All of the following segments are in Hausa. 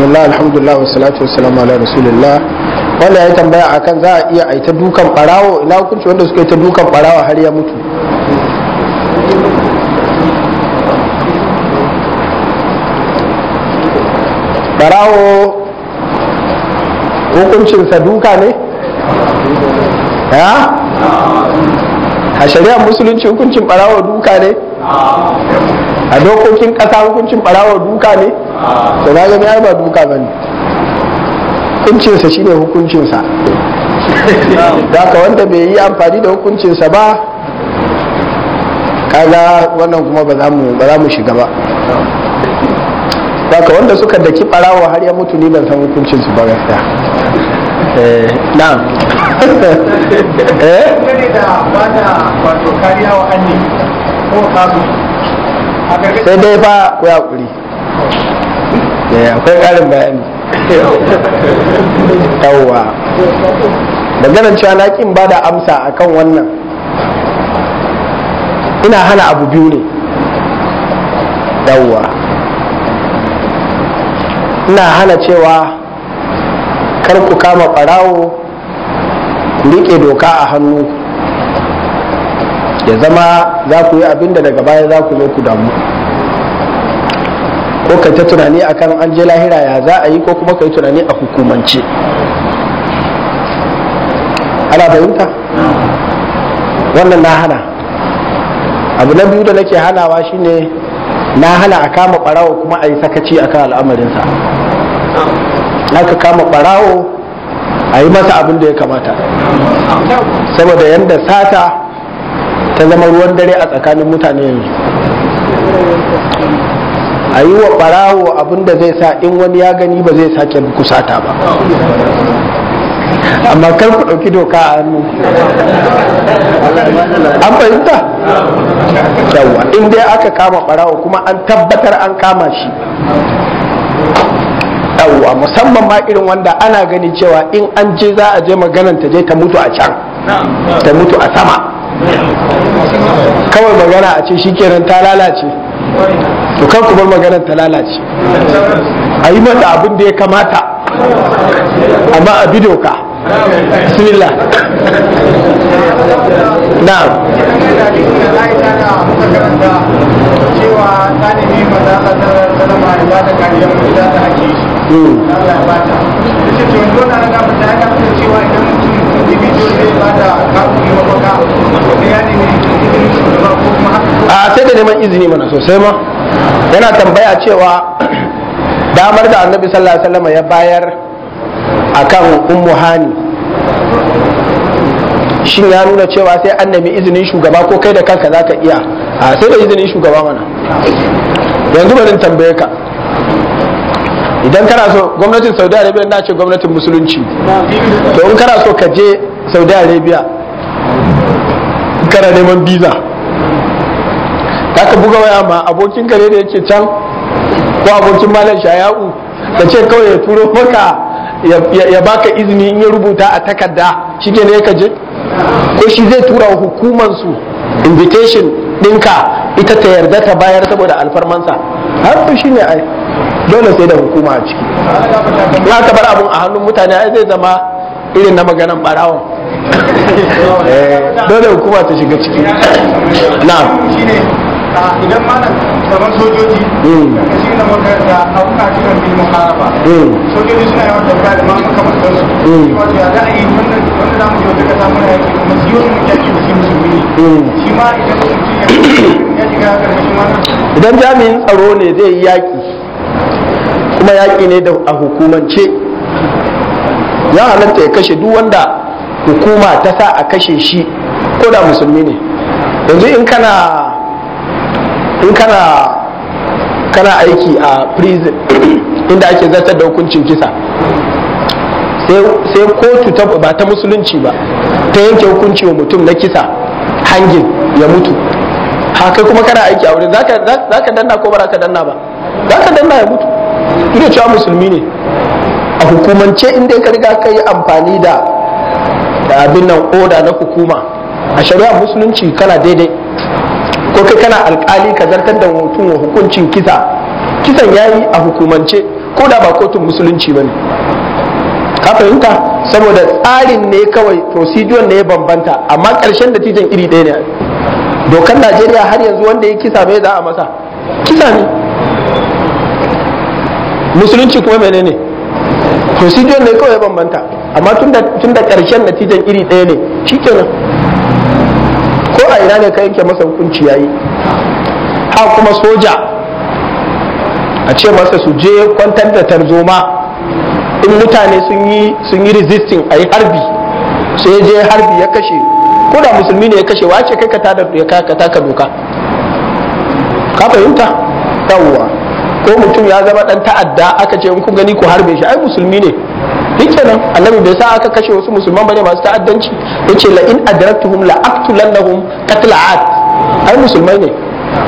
bismillah alhamdulillah wa salatu wa salamu ala rasulillah wanda ya tambaya akan za a iya aita dukan barawo ina hukunci wanda suka yi ta dukan barawo har ya mutu barawo hukuncinsa duka ne ya a shari'ar musulunci hukuncin barawo duka ne a dokokin kasa hukuncin barawo duka ne to na gani ai ba duka ba ne hukuncinsa shine hukuncinsa da ka wanda bai yi amfani da hukuncinsa ba kaga wannan kuma ba za mu shiga ba Saka wanda suka daki barawa har ya mutu ni ban san hukuncin su ba gaskiya. Eh, na'am. eh? Sai dai fa ku hakuri. Eh, akwai ƙarin bayani. Yawwa. Maganar cewa na kin ba da amsa akan wannan. Ina hana abu biyu ne. Yawwa. ina hana cewa kar ku kama ɓarawo ku riƙe doka a hannu ya zama za ku yi abin da daga baya za ku zo ku damu ko kai ta tunani akan an je lahira ya za a yi ko kuma kai tunani a hukumance ana fahimta wannan na hana abu na biyu da nake hanawa shine na hana a kama ɓarawo kuma a yi sakaci akan al'amarinsa aka kama ɓarawo a yi masa abin da ya kamata saboda yadda sata ta zama ruwan dare a tsakanin mutane yanzu a yi wa ɓarawo abin da zai sa in wani ya gani ba zai sake kusata ba amma kar ku ɗauki doka a hannu an fahimta yawa in dai aka kama ɓarawo kuma an tabbatar an kama shi yawwa musamman ma irin wanda ana gani cewa in an je za a je maganan ta je ta mutu a can ta mutu a sama kawai magana a ce shikenan ta lalace to kan ku bar maganar ta lalace a yi mata abin da ya kamata amma a bi doka bismillah na'am cewa ta nemi maza a zarar salama ya ba da kariyar mutu da ake shi Allah ya ba ta da ce to yanzu na ga mata ya kamata cewa idan mutum individual zai ba da kafin mafaka da ya nemi izinin shugaba ko kuma haka a sai da neman izini mana sosai ma yana tambaya cewa damar da annabi sallallahu alaihi wasallam ya bayar akan ummu hani shin ya nuna cewa sai an nemi izinin shugaba ko kai da kanka zaka iya a sai da izinin shugaba mana yanzu bari tambaye ka idan kana so gwamnatin saudi arabia na ce gwamnatin musulunci to in kana so ka je saudi arabia kana neman biza za ka buga waya ma abokin kare da yake can ko abokin malam shaya'u ka ce kawai ya turo maka ya baka izini in ya rubuta a takarda shi ne ka je ko shi zai tura wa hukumansu invitation ɗinka ita ta yarda ta bayar saboda alfarmansa har shi ne ai dole sai da hukuma a ciki in aka bar abun a hannun mutane ai zai zama irin na maganan barawon dole hukuma ta shiga ciki na'am shine idan malam kamar sojoji da shi na makaranta abuka kiran bil muharaba sojoji suna yawan tafiya da mamu kamar su wato ya za a yi wannan wanda za mu je wata kasa muna yaki kuma shi wani yaki da shi musulmi ne shi ma idan mutum ya shiga karkashin wannan idan jami'in tsaro ne zai yi yaƙi kuma yaƙi ne da a hukumance ya halatta ya kashe duk wanda hukuma ta sa a kashe shi ko da musulmi ne yanzu in kana in kana kana aiki a prison inda ake zartar da hukuncin kisa sai kotu ta ba ta musulunci ba ta yanke hukunci wa mutum na kisa hangin ya mutu haka kuma kana aiki a wurin za ka danna ko ba za ka danna ba za ka danna ya mutu duk da cewa musulmi ne a hukumance inda ka riga ka yi amfani da abin nan oda na hukuma a shari'a musulunci kana daidai ko kai kana alkali ka zartar da mutum wa hukuncin kisa kisan yayi a hukumance ko da ba kotun musulunci ba ne ka fahimta saboda tsarin ne kawai procedure ne ya bambanta amma ƙarshen natijan iri ɗaya ne dokar najeriya har yanzu wanda ya kisa mai za a masa kisa ne musulunci kuma menene procedure ne kawai ya bambanta amma tun da ƙarshen natijan iri ɗaya ne shikenan ko a ina ne ka yanke masa hukunci yayi ha kuma soja a ce masa su je kwantar da tarzoma in mutane sun yi sun yi resisting a yi harbi sai ya je harbi ya kashe ko da musulmi ne ya kashe wace kai ka tada ya ka taka doka ka fahimta yawwa ko mutum ya zama dan ta'adda aka ce in kun gani ku harbe shi ai musulmi ne kenan annabi bai sa aka kashe wasu musulman bane masu ta'addanci yace la in adraktuhum la aqtulannahum qatl aad ai musulmai ne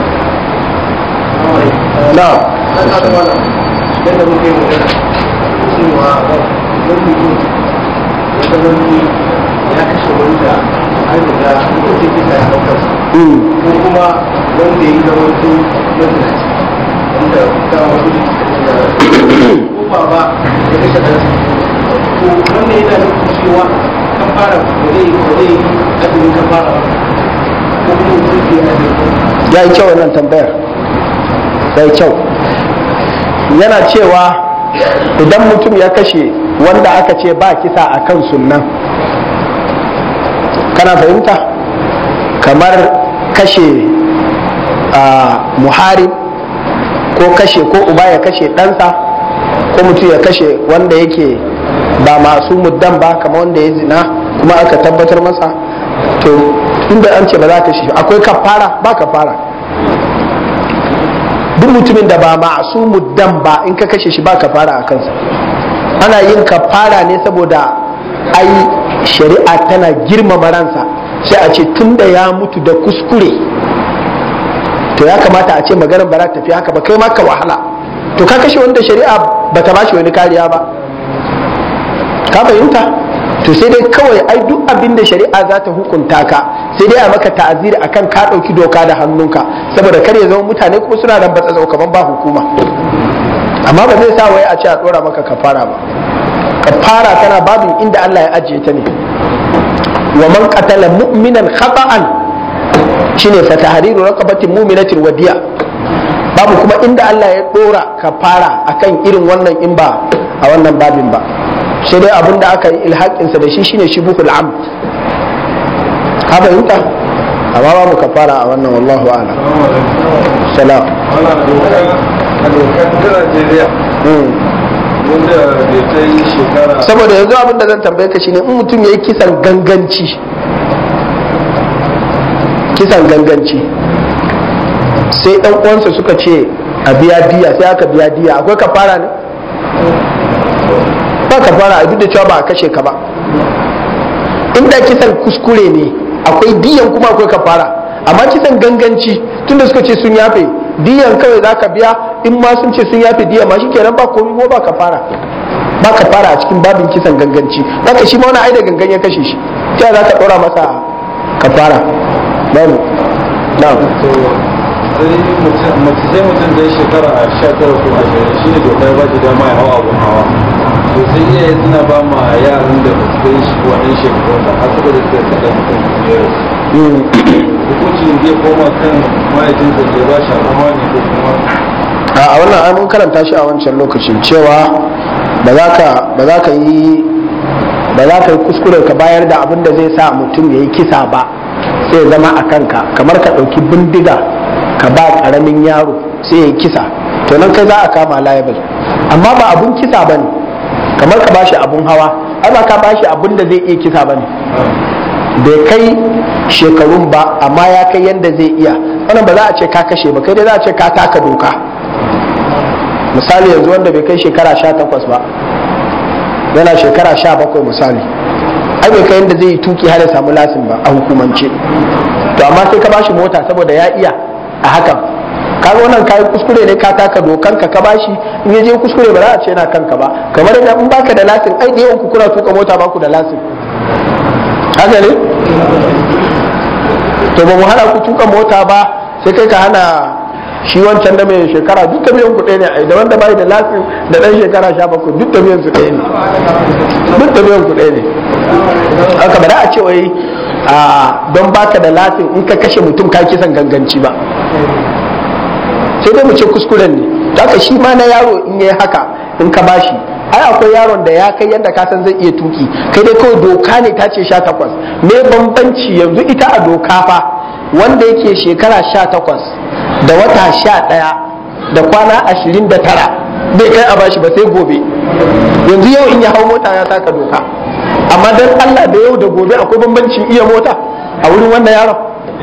na yadda muke magana cewa wani mutum ya zama ya kashe wanda an riga hukunci kisa ya ɗaukar ko kuma wanda ya zama su mazinaci wanda ta wasu da ko ba ba ya kashe ɗansa to wannan yana nufin cewa kan fara ba zai ba zai yi azumin kan fara ba ko kuma mutum zai azumi ya yi kyau wannan tambayar ya yi kyau yana cewa idan mutum ya kashe wanda aka ce ba kisa a kan sunnan kana fahimta kamar kashe a muharib ko kashe ko uba ya kashe ɗansa ko mutum ya kashe wanda yake ba masu muddan ba kamar wanda ya zina kuma aka tabbatar masa to inda an ce ba za ka shi akwai kafara ba kafara duk mutumin da ba masu muddan ba in ka kashe shi ba kafara a kansa ana yin kafara ne saboda ai shari'a tana girmama ransa sai a ce tun da ya mutu da kuskure to ya kamata a ce maganar ba za ta tafi haka ba kai ma ka wahala to ka kashe wanda shari'a ba ta bashi wani kariya ba ka fahimta to sai dai kawai ai duk abin da shari'a za ta hukunta ka sai dai a maka ta'aziri akan ka ɗauki doka da hannunka saboda kar ya zama mutane kuma suna nan batsa kaman ba hukuma amma ba zai sa wai a ce a ɗora maka kafara ba kafara tana babin inda Allah ya ajiye ta ne wa man qatala mu'minan khata'an shine fa tahriru raqabatin mu'minatin wadiya babu kuma inda Allah ya ɗora kafara akan irin wannan in ba a wannan babin ba sai dai abin da aka yi ilhaƙinsa da shi shine shubuhul amd ka fahimta amma babu kafara a wannan wallahu ala salam saboda yanzu abin da zan tambaye ka shine in mutum ya yi kisan ganganci kisan ganganci sai ɗan uwansa suka ce a biya diya sai aka biya diya akwai kafara ne ba kafara a duk da cewa ba a kashe ka ba inda kisan kuskure ne akwai diyan kuma akwai kafara amma kisan ganganci tunda suka ce sun yafe diyan kawai za ka biya in ma sun ce sun yafe diya ma shi kenan ba komi ko ba kafara ba kafara a cikin babin kisan ganganci zaka shi ma wani ai da gangan ya kashe shi ta za ka ɗora masa kafara babu na'am mace sai mutum da shekara a sha tara ko ashirin shi ne dokar ba shi dama ya hawa abun hawa to sai iyaye suna ba ma yaran da ba su kai shi wannan shekarun da har suka da suka kada mutum su ne hukuncin zai koma kan mahaifinsa da ba shi abun hawa ne ko kuma a wannan ai mun karanta shi a wancan lokacin cewa ba za ka ba za ka yi ba za ka yi kuskure ka bayar da abin da zai sa mutum ya yi kisa ba sai ya zama a kanka kamar ka ɗauki bindiga ka ba ƙaramin yaro sai ya yi kisa to nan kai za a kama liable amma ba abun kisa ba ne kamar ka bashi abun hawa ai ba ka bashi abun da zai iya kisa ba ne bai kai shekarun ba amma ya kai yadda zai iya wannan ba za a ce ka kashe ba kai dai za a ce ka taka doka misali yanzu wanda bai kai shekara sha takwas ba yana shekara sha bakwai misali ai bai kai yadda zai yi tuki har ya samu lasin ba a hukumance to amma sai ka bashi mota saboda ya iya a hakan kaga wannan kayi kuskure ne ka taka dokan ka ka bashi in ya je kuskure ba za a ce yana kanka ba kamar da in baka da lasin ai da yawan ku kuna tuka mota ba ku da lasin haka ne to ba mu hana ku tuka mota ba sai kai ka hana shi wancan da mai shekara duk tafiyan ku ɗaya ne a da wanda bai da lasin da ɗan shekara sha bakwai duk tafiyan su ɗaya ne duk tafiyan ku ɗaya ne haka ba da a ce wai don baka da lasin in ka kashe mutum ka kisan ganganci ba sai dai mu ce kuskuren ne haka shi ma na yaro in yayi haka in ka bashi ai akwai yaron da ya kai yadda ka san zai iya tuki kai dai kawai doka ne ta ce sha takwas me bambanci yanzu ita a doka fa wanda yake shekara sha takwas da wata sha ɗaya da kwana ashirin da tara bai kai a bashi ba sai gobe yanzu yau in ya hau mota ya saka doka amma dan Allah da yau da gobe akwai bambancin iya mota a wurin wannan yaron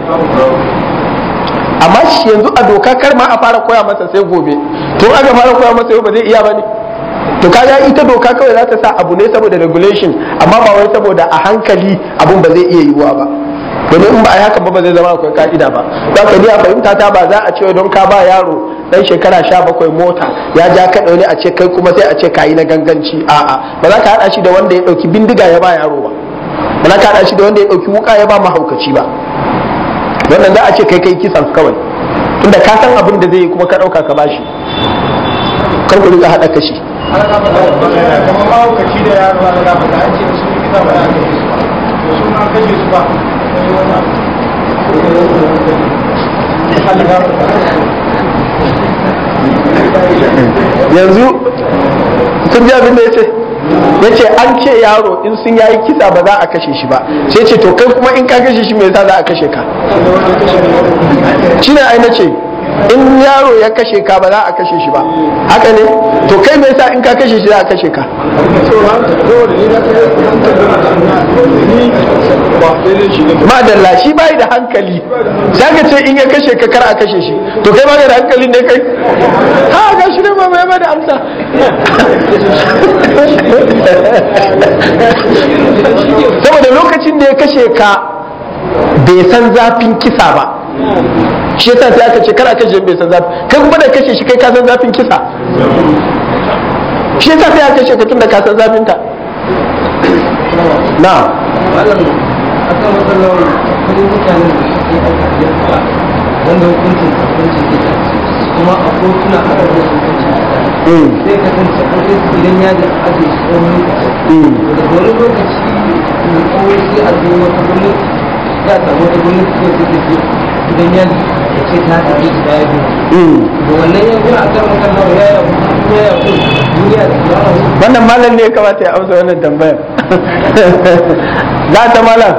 amma shi yanzu a doka kar ma a fara koya masa sai gobe to aka fara koya masa yau ba zai iya bane to kaga ita doka kawai za ta sa abu ne saboda regulation amma ba wai saboda a hankali abun ba zai iya yiwuwa ba domin in ba a haka ba ba zai zama akwai ka'ida ba za ka ni a fahimta ta ba za a ce don ka ba yaro dan shekara sha bakwai mota ya ja ka ne a ce kai kuma sai a ce kayi na ganganci a'a ba za ka haɗa shi da wanda ya ɗauki bindiga ya ba yaro ba ba za ka haɗa shi da wanda ya ɗauki wuka ya ba mahaukaci ba wannan za a ce kai kai kisan kawai tunda ka san abin da zai yi kuma ka ɗauka ka bashi kar ku riga haɗa kashi kamar mahaukaci da yaro a daga ba an ce su kisa ba ya kashe su ba su ma kashe su ba yanzu sun ji abin da ya ce ya ce an ce yaro in sun yayi kisa ba za a kashe shi ba sai ce to kai kuma in ka kashe shi me yasa za a kashe ka shine ai na ce in yaro ya kashe ka ba za a kashe shi ba haka ne to kai me yasa in ka kashe shi za a kashe ka madalla shi bai da hankali za ka ce in ya kashe ka kar a kashe shi to kai ba da hankali ne kai ha ga shi ne ba mai ba da amsa saboda lokacin da ya kashe ka bai san zafin kisa ba shi yasa sai aka ce kar a kashe bai san zafi kai kuma da kashe shi kai ka san zafin kisa shi yasa sai aka kashe ka tun da ka san zafin ta na akan matsalar kudin mutanen da suke aika wanda hukuncin hukuncin kisa kuma a kotuna aka da hukuncin sai ka san sai su gidan yaji a ajiye shi tsawon lokaci daga wani lokaci mai tsawo sai a zo wata gwamnati za a samu wata gwamnati ko sai ta ce gidan yaji da ce ta tafi shi ya biyu da wannan yanzu a kan makalla ya ya ya ko duniya da kuma wannan malam ne ya kamata ya amsa wannan tambayar za ta malam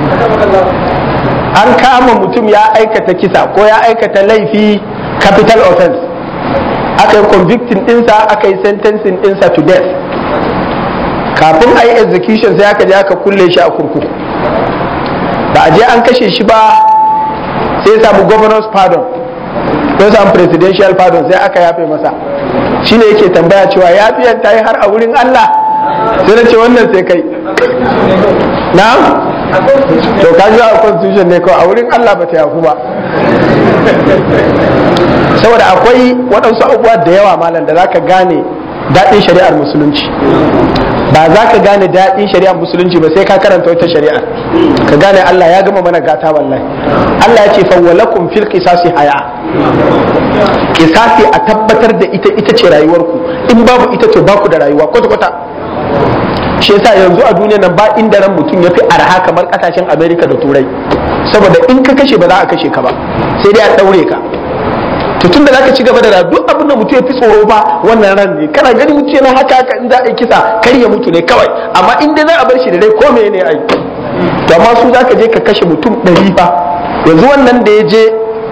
an kama mutum ya aikata kisa ko ya aikata laifi capital offense aka yi convicting dinsa aka yi sentencing dinsa to death kafin a yi execution sai aka je aka kulle shi a kurkuku ba a je an kashe shi ba sai ya samu governor's pardon ko ya samu presidential pardon sai aka yafe masa shine yake tambaya cewa yafiyan ta yi har a wurin Allah sai na ce wannan sai kai na to ka ji a constitution ne kawai a wurin Allah ba ta yafu ba saboda akwai waɗansu abubuwa da yawa malam da zaka gane daɗin shari'ar musulunci ba za ka gane daɗin shari'ar musulunci ba sai ka karanta wata shari'ar ka gane Allah ya gama mana gata wallahi Allah ya ce fawwalakum fil qisasi haya qisasi a tabbatar da ita ita ce rayuwarku in babu ita to baku da rayuwa kwata kwata shi yasa yanzu a duniya nan ba inda ran mutum ya fi arha kamar kasashen America da Turai saboda in ka kashe ba za a kashe ka ba sai dai a daure ka to tun da zaka ci gaba da duk abin da mutum ya fi tsoro ba wannan ran ne kana gani mutum yana haka haka in za a yi kisa kar ya mutu ne kawai amma in dai za a bar shi da dai ko me ne ai to amma su zaka je ka kashe mutum ɗari fa yanzu wannan da ya je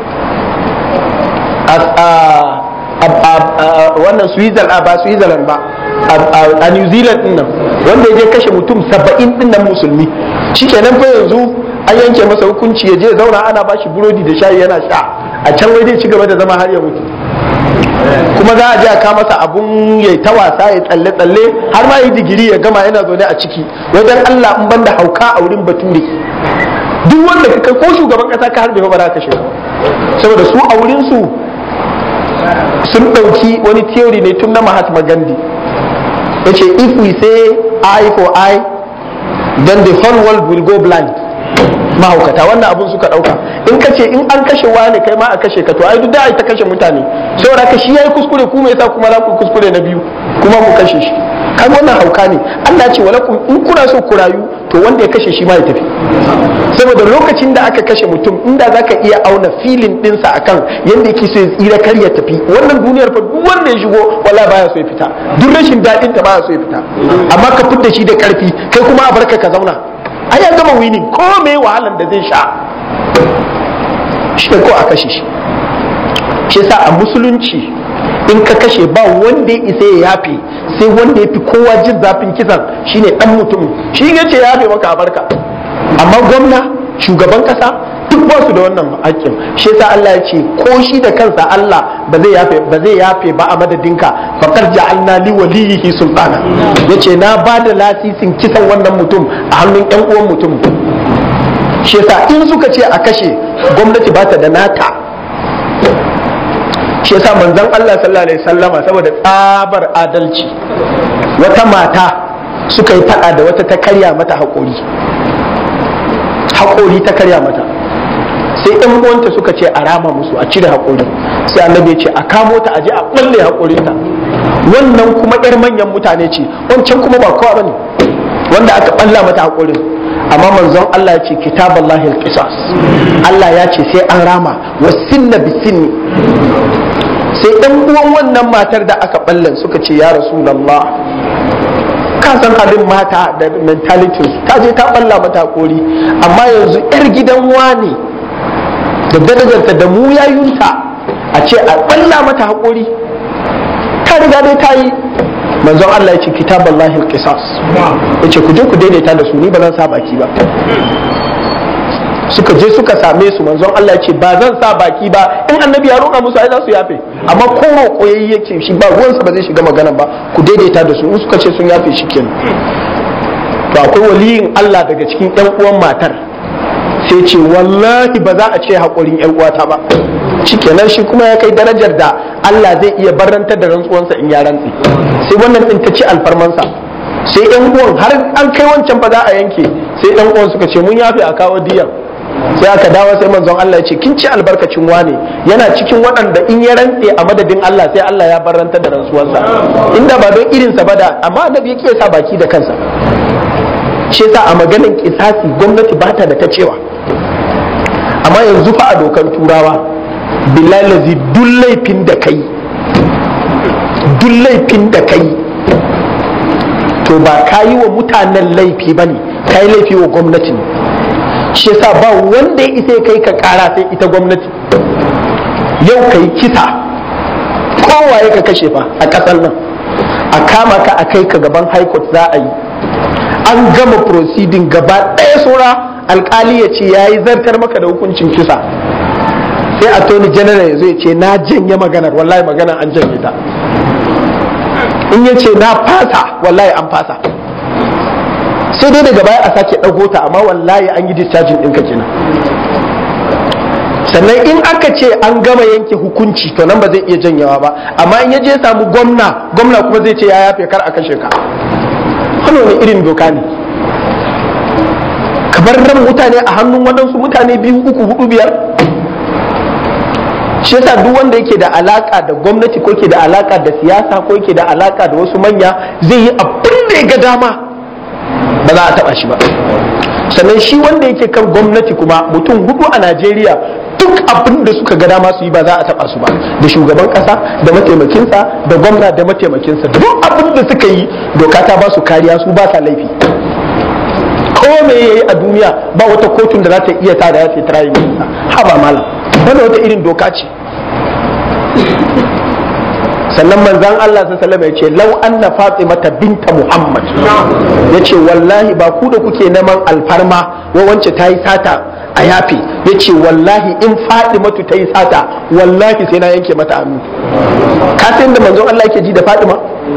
wannan Switzerland ba Switzerland ba a New Zealand din nan wanda ya je kashe mutum saba'in din nan musulmi shikenan fa yanzu an yanke masa hukunci ya je zauna ana bashi burodi da shayi yana sha a can wai zai ci gaba da zama har ya mutu kuma za a je a ka masa abun ya ta wasa ya tsalle tsalle har ma yi digiri ya gama yana zaune a ciki wajen Allah in banda hauka a wurin bature duk wanda ka ko shugaban kasa ka harbe ba za ka shiga saboda su a wurin su sun ɗauki wani theory ne tun na Mahatma Gandhi yace if we say eye for eye then the whole world will go blind mahaukata wannan abun suka dauka in ka ce in an kashe wani kai ma a kashe ka to ai duk da ai ta kashe mutane saboda ka shi yayi kuskure ku me yasa kuma za ku kuskure na biyu kuma ku kashe shi kan wannan hauka ne Allah ce walakum in kuna so ku rayu to wanda ya kashe shi ma ya tafi saboda lokacin da aka kashe mutum inda zaka iya auna filin dinsa akan yanda yake so ya tsira kar ya tafi wannan duniyar fa duk wanda ya shigo wala baya so ya fita duk rashin dadin ta baya so ya fita amma ka fitta shi da karfi kai kuma a barka ka zauna ai ya gama winning ko me wahalan da zai sha shi ko a kashe shi shi yasa a musulunci in ka kashe ba wanda ya isa ya yafe sai wanda ya fi kowa jin zafin kisan shine dan mutum shi ya ce ya yafe maka barka amma gwamna shugaban kasa duk ba su da wannan hakkin shi yasa Allah ya ce ko shi da kansa Allah ba zai yafe ba zai yafe ba a madadinka faqad ja'alna li waliyihi sultana yace na ba da lasisin kisan wannan mutum a hannun yan uwan mutum shi yasa in suka ce a kashe gwamnati ba ta da nata shi yasa manzon Allah sallallahu alaihi sallama saboda tsabar adalci wata mata suka yi fada da wata ta karya mata haƙori haƙori ta karya mata sai ɗan uwanta suka ce a rama musu a cire haƙori sai annabi ya ce a kamo ta aje a ɓalle haƙorinta wannan kuma ƴar manyan mutane ce wancan kuma ba kowa bane wanda aka ɓalla mata haƙorin amma manzon Allah ya ce kitaballahi alqisas Allah ya ce sai an rama wasinna bisinni sai ɗan uwan wannan matar da aka ballan suka ce ya rasulallah ka san halin mata da mentality ta je ta balla mata kori amma yanzu yar gidan wani da darajarta da mu yayunta a ce a balla mata haƙori ta riga dai ta yi manzon Allah ya ce kitaballahi alqisas ya ce ku je ku daidaita da su ni ba zan sa baki ba suka je suka same su manzon Allah ya ce ba zan sa baki ba in annabi ya roƙa musu ai za su yafe amma ko roƙo yayi yake shi ba ruwansa ba zai shiga magana ba ku daidaita da su in suka ce sun yafe shi kenan to akwai waliyin Allah daga cikin ƴan uwan matar sai ce wallahi ba za a ce haƙurin ƴan uwata ba shikenan shi kuma ya kai darajar da Allah zai iya barantar da rantsuwansa in ya rantsi sai wannan din ta ci alfarmansa sai ƴan uwan har an kai wancan fa za a yanke sai ƴan uwan suka ce mun yafe a kawo diyan sai aka dawo sai manzon Allah ya ce kin ci albarkacin wane yana cikin waɗanda in ya rantse a madadin Allah sai Allah ya barranta da rantsuwarsa inda ba don irinsa ba da amma annabi yake sa baki da kansa shi yasa a maganin kisasi gwamnati ba ta da ta cewa amma yanzu fa a dokan turawa billahi duk laifin da kai duk laifin da kai to ba ka yi wa mutanen laifi ba ne ka yi laifi wa gwamnati ne shi yasa ba wanda ya isa kai ka kara sai ita gwamnati yau ka yi kisa kowaye ka kashe fa a ƙasar nan a kama ka a kai ka gaban high court za a yi an gama proceeding gaba ɗaya saura alkali ya ce ya yi zartar maka da hukuncin kisa sai attorney general ya zo ya ce na janye maganar wallahi maganar an janye ta in ya ce na fasa wallahi an fasa sai dai daga baya a sake ɗago ta amma wallahi an yi discharging ɗinka kenan sannan in aka ce an gama yanke hukunci to nan ba zai iya janyawa ba amma in ya je samu gwamna gwamna kuma zai ce ya yafe kar a kashe ka wani wani irin doka ne kamar ran mutane a hannun waɗansu mutane biyu uku hudu biyar shi yasa duk wanda yake da alaka da gwamnati ko ke da alaka da siyasa ko yake da alaka da wasu manya zai yi abin da ya ga dama ba za a taba shi ba sannan shi wanda yake kan gwamnati kuma mutum hudu a najeriya duk abin da suka ga dama su yi ba za a taba su ba da shugaban kasa da mataimakinsa da gwamna da mataimakinsa duk abin da suka yi doka ta ba su kariya su ba sa laifi ko me yayi a duniya ba wata kotun da za ta iya ta da ya ce tirayi ha ba malam wannan wata irin doka ce sannan manzan Allah sallallahu ya ce lau anna fatimata binta muhammad ya ce wallahi ba ku da kuke neman alfarma wa wance ta yi sata a yafe ya ce wallahi in fatimatu ta yi sata wallahi sai na yanke mata hannu ka san da manzon Allah yake ji da fatima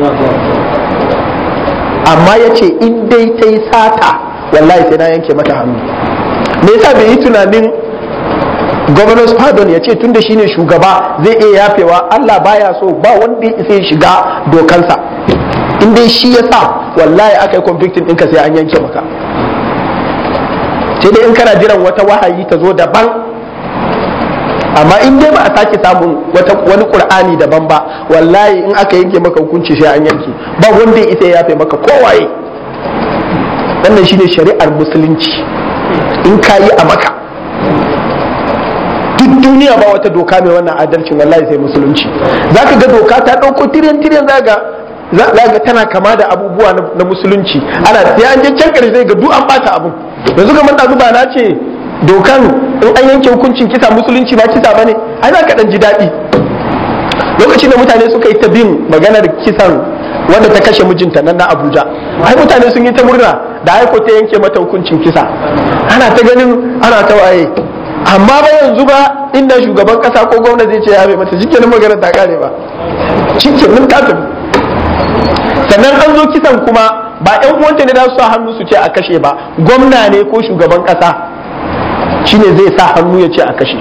amma ya ce in dai ta yi sata wallahi sai na yanke mata hannu me yasa bai yi tunanin governors pardon ya ce tunda shine shugaba zai iya yafewa Allah baya so ba wanda ya isa ya shiga dokansa in dai shi ya sa wallahi aka yi convicting ɗinka sai an yanke maka sai dai in kana jiran wata wahayi ta zo daban amma in dai ba a sake samun wata wani qur'ani daban ba wallahi in aka yanke maka hukunci sai an yanke ba wanda ya isa ya yafe maka kowaye wannan shine shari'ar musulunci in ka yi a maka duk duniya ba wata doka mai wannan adalcin wallahi sai musulunci za ka ga doka ta ɗauko tiryan tiryan za ga za ga tana kama da abubuwa na musulunci ana sai an je can ƙarshe ga duk an ɓata abun yanzu kamar ɗazu ba na ce dokan in an yanke hukuncin kisa musulunci ba kisa bane ai za ka ɗan ji daɗi lokacin da mutane suka yi ta bin maganar kisan wanda ta kashe mijinta nan na Abuja ai mutane sun yi ta murna da aiko ta yanke mata hukuncin kisa ana ta ganin ana ta waye amma ba yanzu ba inda shugaban kasa ko gwamna zai ce ya bai mata shikenan magana ta kare ba shikenan ta tafi sannan an zo kisan kuma ba yan uwanta ne da su sa hannu su ce a kashe ba gwamna ne ko shugaban kasa shine zai sa hannu ya ce a kashe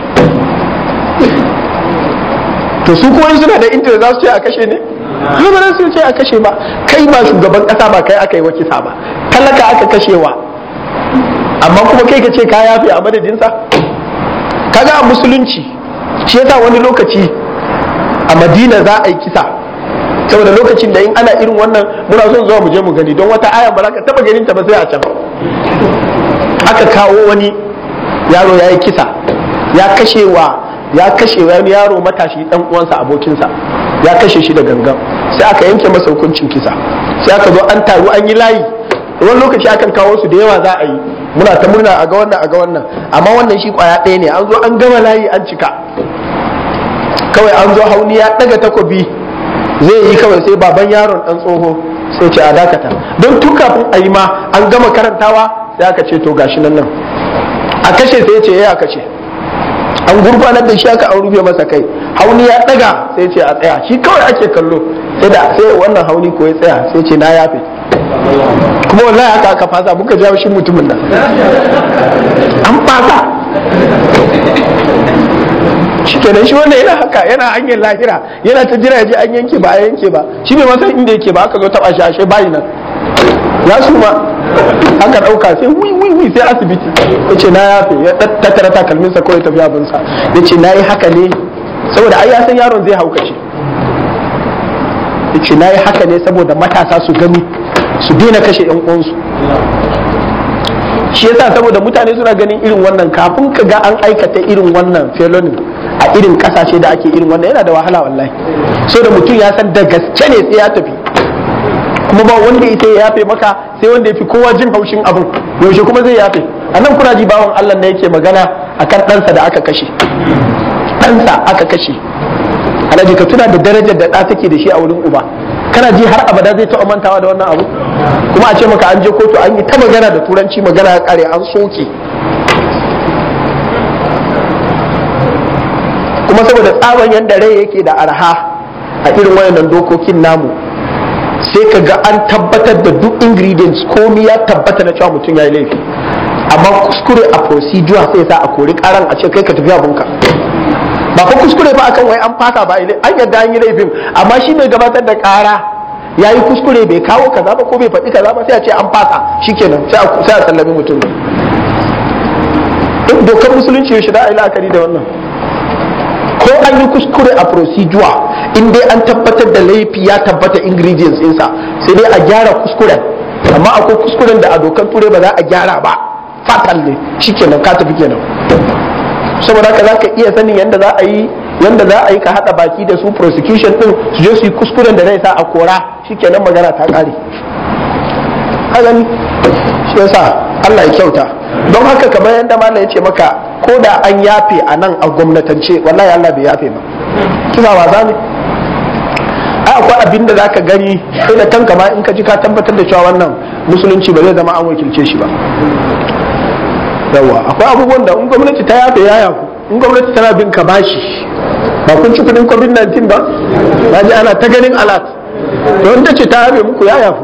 to su kuma suna da intanet za su ce a kashe ne ba za su ce a kashe ba kai ba shugaban kasa ba kai aka yi wa kisa ba talaka aka kashewa amma kuma kai ka ce ka yafe a madadinsa kaga a musulunci shi yasa wani lokaci a madina za a yi kisa saboda lokacin da in ana irin wannan muna son zuwa mu je mu gani don wata aya ba za ka taba ganin ta ba sai a can aka kawo wani yaro ya yi kisa ya kashewa ya kashe wani yaro matashi dan uwansa abokinsa ya kashe shi da gangan sai aka yanke masa hukuncin kisa sai aka zo an taru an yi layi wani lokaci akan kawo su da yawa za a yi muna ta murna a ga wannan a ga wannan amma wannan shi kwaya ɗaya ne an zo an gama layi an cika kawai an zo hauni ya ɗaga takobi zai yi kawai sai baban yaron ɗan tsoho sai ce a dakata don tun kafin a yi ma an gama karantawa sai aka ce to gashi nan nan a kashe sai ya ce ya kashe an gurfanar da shi aka an rufe masa kai hauni ya daga sai ce a tsaya shi kawai ake kallo sai da sai wannan hauni ko ya tsaya sai ce na yafe kuma wallahi haka aka fasa muka jawo shi mutumin nan an fasa shikenan shi wannan yana haka yana hanyar lahira yana ta jira je an yanke ba a yanke ba shi bai masa inda yake ba aka zo taba shi ashe bayi nan ya su ma aka dauka sai wi wi wi sai asibiti ya ce na yafe ya tattara takalminsa kawai tafi abinsa ya ce na yi haka ne saboda ai ya san yaron zai haukace ya ce na yi haka ne saboda matasa su gani su daina kashe yan uwansu shi yasa saboda mutane suna ganin irin wannan kafin ka ga an aikata irin wannan felonin a irin kasashe da ake irin wannan yana da wahala wallahi so da mutum ya san da gaske ne sai ya tafi kuma ba wanda ita ya yafe maka sai wanda ya fi kowa jin haushin abin yaushe kuma zai yafe a nan kuna ji bawan Allah da yake magana akan ɗansa da aka kashe ɗansa aka kashe alhaji ka tuna da darajar da ɗa take da shi a wurin uba kana ji har abada zai taɓa mantawa da wannan abu kuma a ce maka an je kotu an yi ta magana da turanci magana ya kare an soke kuma saboda tsaban yadda rai yake da arha a irin wayannan dokokin namu sai ka ga an tabbatar da duk ingredients komi ya tabbata na cewa mutum ya yi laifi amma kuskure a procedure sai sa a kori karan a ce kai ka tafi abunka ba fa kuskure ba akan wai an fasa ba an yadda an yi laifin amma shi mai gabatar da kara ya yi kuskure bai kawo kaza ba ko bai faɗi kaza ba sai a ce an fasa shikenan sai a sallami mutum duk dokar musulunci ya shida a yi la'akari da wannan ko an yi kuskure a procedure in dai an tabbatar da laifi ya tabbata ingredients ɗinsa sai dai a gyara kuskuren amma akwai kuskuren da a dokar ture ba za a gyara ba fatal ne shikenan ka tafi kenan saboda haka za ka iya sanin yadda za a yi yadda za a yi ka haɗa baki da su prosecution ɗin su je su yi kuskuren da zai sa a kora shikenan magana ta ƙare ka gani shi yasa Allah ya kyauta don haka kamar yadda malam ya ce maka ko da an yafe a nan a gwamnatance wallahi Allah bai yafe ba kina wasa ne ai akwai abin da zaka gani sai da kanka ma in ka ji ka tabbatar da cewa wannan musulunci ba zai zama an wakilce shi ba yawa akwai abubuwan da in gwamnati ta yafe ya yafu in gwamnati tana bin ka bashi ba kun ci kudin covid-19 ba na ji ana ta ganin alat don ta ce ta yafe muku ya yafu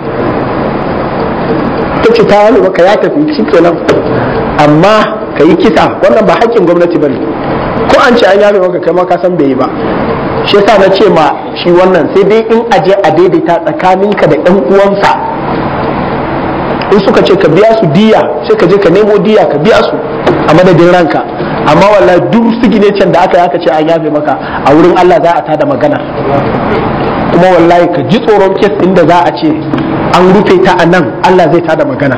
ta ce ta yafe maka ya tafi shi kenan amma ka yi kisa wannan ba haƙƙin gwamnati ba ne ko an ce an yafe maka kai ma ka san bai yi ba shi yasa na ce ma shi wannan sai dai in aje a daidaita tsakaninka da ɗan uwansa in suka ce ka biya su diya sai ka je ka nemo diya ka biya su a madadin ranka amma wallahi duk siginecen da aka yi aka ce an yafe maka a wurin Allah za a tada magana kuma wallahi ka ji tsoron kes ɗin da za a ce an rufe ta a nan Allah zai tada magana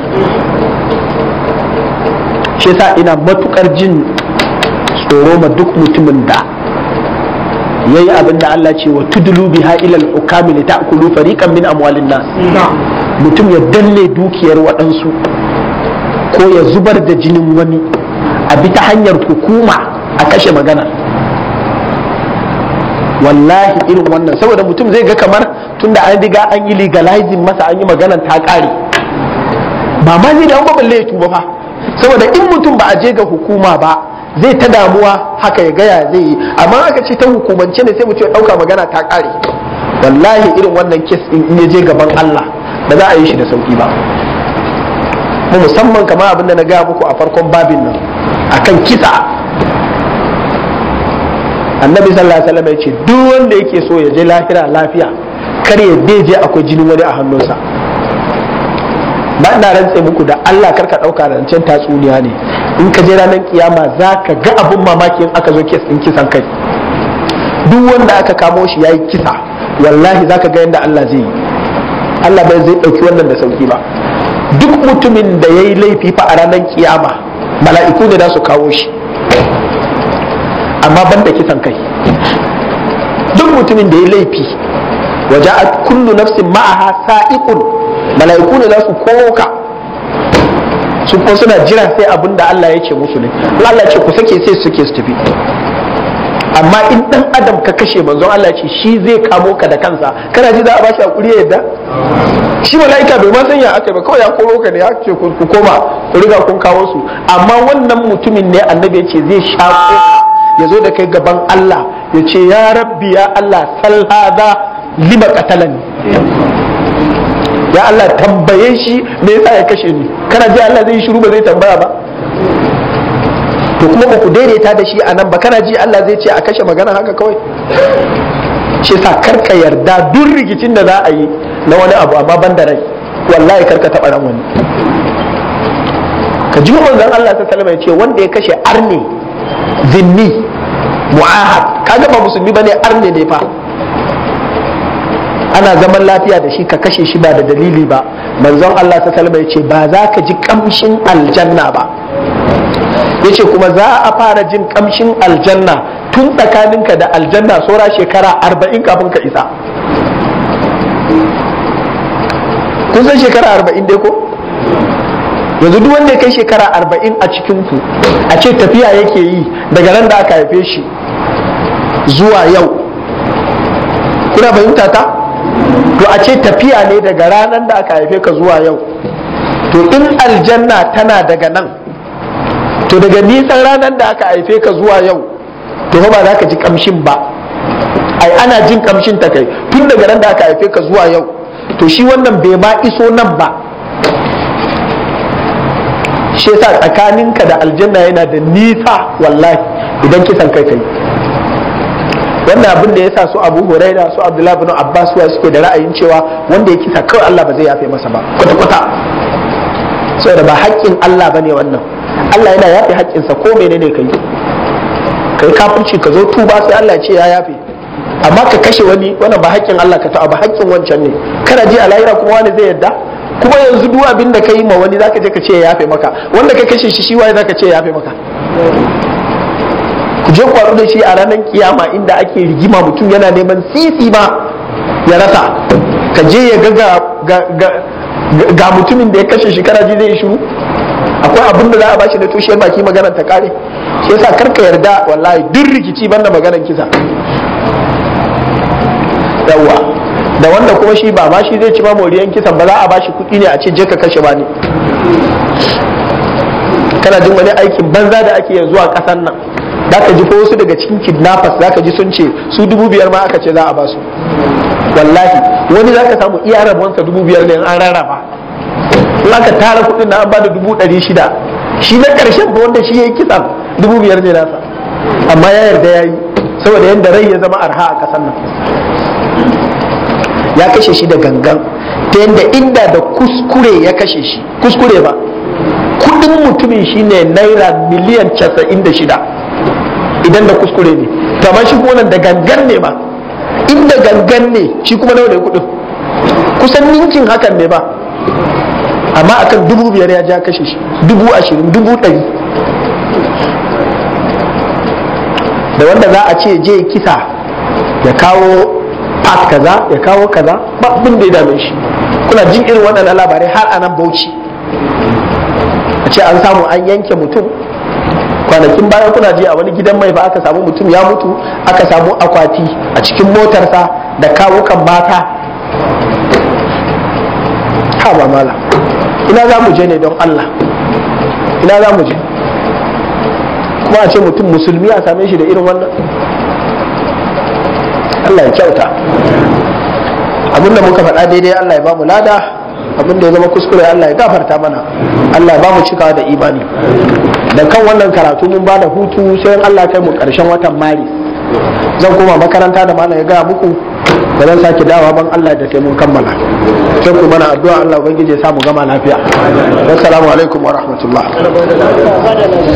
shi yasa ina matukar jin tsoro ma duk mutumin da ya yi abin da Allah ce wa tudulu biha ilal hukami li ta'kulu fariqan min amwalin nas mutum ya danne dukiyar waɗansu ko ya zubar da jinin wani a bi ta hanyar hukuma a kashe magana wallahi irin wannan saboda mutum zai ga kamar tunda an riga an yi legalizing masa an yi maganan ta ƙare ba ma zai da an balle ya tuba fa saboda in mutum ba a je ga hukuma ba zai ta damuwa haka ya gaya zai yi amma aka ce ta hukumance ne sai mutum ya ɗauka magana ta ƙare wallahi irin wannan kes in ya je gaban Allah ba za a yi shi da sauki ba mu musamman kamar abin da na gaya muku a farkon babin nan akan kisa annabi sallallahu alaihi wasallam ya ce duk wanda yake so ya je lafiya lafiya kar ya beje akwai jinin wani a hannunsa ba ina rantse muku da Allah karka dauka rancen tatsuniya ne in ka je ranar kiyama za ka ga abun mamaki in aka zo kes din kisan kai duk wanda aka kamo shi yayi kisa wallahi za ka ga yadda Allah zai yi Allah bai zai dauki wannan da sauki ba duk mutumin da yayi laifi fa a ranar kiyama mala'iku ne za su kawo shi amma ban da kisan kai duk mutumin da ya laifi waje a kullu nafsin ma'aha sa'iqun mala'iku ne za su koka su kuma suna jira sai abin da Allah ya ce musu ne in Allah ce ku sake sai suke su tafi amma in dan adam ka kashe manzon Allah ce shi zai kamo ka da kansa kana ji za a bashi hakuri yadda shi mala'ika bai ma sanya aka ba kawai ya koro ka ne ya ce ku koma ku riga kun kawo su amma wannan mutumin ne annabi ya ce zai shako ya zo da kai gaban Allah ya ce ya rabbi ya Allah sal hada lima qatalani ya Allah tambaye shi me yasa ya kashe ni kana ji Allah zai shiru ba zai tambaya ba to kuma ba ku daidaita da shi a nan ba kana ji Allah zai ce a kashe magana haka kawai shi sa karka yarda duk rikicin da za a yi na wani abu amma ban da rai wallahi karka taɓa ran wani ka ji manzon Allah ta salama ya ce wanda ya kashe arne zinni mu'ahad kaga ba musulmi bane arne ne fa ana zaman lafiya da shi ka kashe shi ba da dalili ba manzon Allah ta salama ya ce ba za ka ji kamshin aljanna ba ya ce kuma za a fara jin kamshin aljanna tun tsakaninka da aljanna saura shekara arba'in kafin ka isa kun san shekara arba'in dai ko yanzu duk wanda ya kai shekara arba'in a cikinku a ce tafiya yake yi daga nan da aka haife shi zuwa yau kuna fahimta ta to a ce tafiya ne daga ranar da aka haife ka zuwa yau to in aljanna tana daga nan to daga nisan ranar da aka haife ka zuwa yau to ba za ka ji kamshin ba ai ana jin kamshin ta kai tun daga nan da aka haife ka zuwa yau to shi wannan bai ma iso nan ba shi yasa tsakaninka da aljanna yana da nisa wallahi idan kisan kai kai wannan abin da yasa su Abu Huraira su Abdullah bin Abbas wa suke da ra'ayin cewa wanda ya kisa kawai Allah ba zai yafe masa ba kwata kwata saboda ba haƙƙin Allah bane wannan Allah yana yafe haƙƙinsa ko menene kai kai kafirci ka zo tuba sai Allah ya ce ya yafe amma ka kashe wani wannan ba haƙƙin Allah ka taɓa ba haƙƙin wancan ne kana ji a lahira kuma wani zai yadda kuma yanzu duk abin da ka yi ma wani zaka je ka ce ya yafe maka wanda ka kashe shi shi waye zaka ce ya yafe maka ku je kwaru da shi a ranar kiyama inda ake rigima mutum yana neman sisi ma ya rasa ka je ya ga ga mutumin da ya kashe shi kana ji zai shiru akwai abin da za a bashi na tushe baki maganar ta kare shi yasa karka yarda wallahi duk rikici banda maganar kisa yawa da wanda kuma shi ba ma shi zai ci ma moriyan kisan ba za a bashi kuɗi ne a ce je ka kashe ba ne kana jin wani aikin banza da ake yanzu a ƙasar nan za ka ji ko wasu daga cikin kidnappers za ka ji sun ce su dubu biyar ma aka ce za a ba su wallahi wani za ka samu iya rabonsa dubu biyar ne an rarraba in aka tara kuɗin na an ba da dubu ɗari shida shi na ƙarshen ba wanda shi ya yi kisan dubu biyar ne nasa amma ya yarda ya yi saboda yadda rai ya zama arha a ƙasar nan ya kashe shi da gangan ta yadda inda da kuskure ya kashe shi kuskure ba kudin mutumin shine naira miliyan casa'in da shida idan da kuskure ne kamar shi kuma da gangan ne ba inda gangan ne shi kuma nawa ne kudin kusan ninkin hakan ne ba amma akan dubu biyar ya ja kashe shi dubu ashirin dubu ɗari da wanda za a ce je kisa ya kawo part kaza ya kawo kaza ba abin da ya dame shi kuna jin irin waɗannan labarai har anan bauchi a ce an samu an yanke mutum kwanakin baya kuna ji a wani gidan mai ba aka samu mutum ya mutu aka samu akwati a cikin motarsa da kawukan mata ha ba mala ina za mu je ne don Allah ina za mu je kuma a ce mutum musulmi a same shi da irin wannan Allah ya kyauta abinda muka faɗa daidai Allah ya ba mu lada abinda ya zama kuskure Allah ya gafarta mana Allah ya ba mu cikawa da imani da kan wannan karatu mun ba da hutu sai Allah kai mu ƙarshen watan mari zan koma makaranta da malam ya gaya muku da zan sake dawa ban Allah da kai mun kammala sai ku mana addu'a Allah ubangiji ya samu gama lafiya assalamu alaikum wa rahmatullah